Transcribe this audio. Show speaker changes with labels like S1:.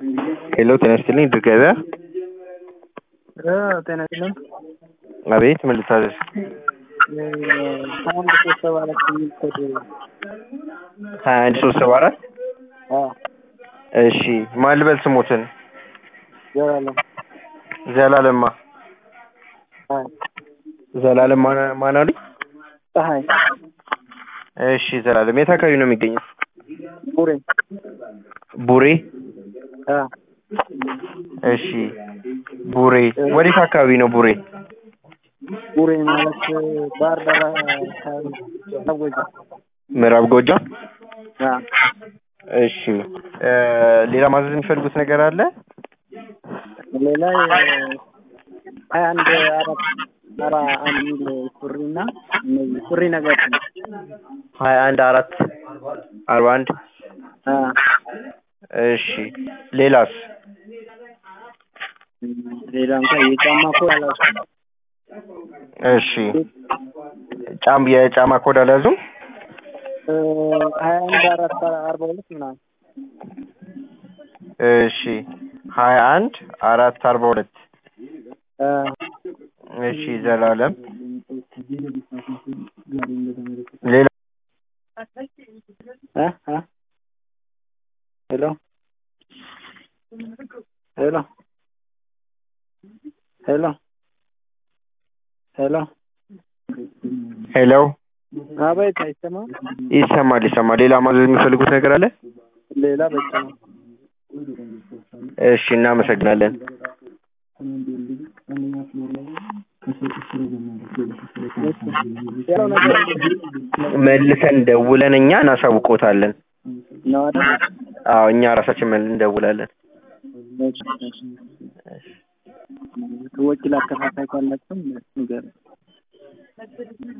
S1: ሄሎ ጤና ይስጥልኝ ድር ገበያ
S2: ጤና ይስጥልኝ።
S1: አቤት ምን ልታዘዝ?
S2: ከአንድ ሶስት ሰባ አራት የሚል ኮድ
S1: ሀያ አንድ ሶስት ሰባ አራት
S2: አዎ፣
S1: እሺ ማን ልበል ስሞትን?
S2: ዘላለም
S1: ዘላለማ
S2: ፀሐይ
S1: ዘላለም ማን- ማን አሉኝ?
S2: ፀሐይ
S1: እሺ ዘላለም የት አካባቢ ነው የሚገኘው?
S2: ቡሬ
S1: ቡሬ
S2: አዎ፣
S1: እሺ ቡሬ ወዴት አካባቢ ነው ቡሬ?
S2: ቡሬ ማለት ባህር ዳር አካባቢ አወጀ
S1: ምዕራብ ጎጃም
S2: አዎ።
S1: እሺ እ ሌላ ማዘዝ የሚፈልጉት ነገር አለ?
S2: ሌላ ሀያ አንድ አራት አራ አንድ ሚል ሱሪ እና እነዚህ ሱሪ ነገር ነው።
S1: ሀያ አንድ አራት አርባ አንድ
S2: አዎ።
S1: እሺ ሌላስ?
S2: ሌላ እንኳን የጫማ ኮድ አላውቅም።
S1: እሺ ጫም የጫማ ኮድ አልያዙም?
S2: እ ሀያ አንድ አራት አርባ ሁለት ምናምን
S1: እሺ ሀያ አንድ አራት አርባ ሁለት
S2: አዎ።
S1: እሺ ዘላለም ሌላ
S2: እ እ ሄሎ ሄሎ ሄሎ ሄሎ
S1: ሄሎ
S2: አቤት፣ አይሰማም?
S1: ይሰማል ይሰማል ሌላ ማዘዝ የሚፈልጉት ነገር አለ?
S2: ሌላ በቂ ነው።
S1: እሺ እናመሰግናለን
S2: ያለው ነገር
S1: መልሰን ደውለን እኛ እናሳውቆታለን
S2: ነው አይደል?
S1: አዎ እኛ ራሳችን መልሰን እንደውላለን
S2: ወኪል አከፋፋይ ካላችሁም ንገረኝ።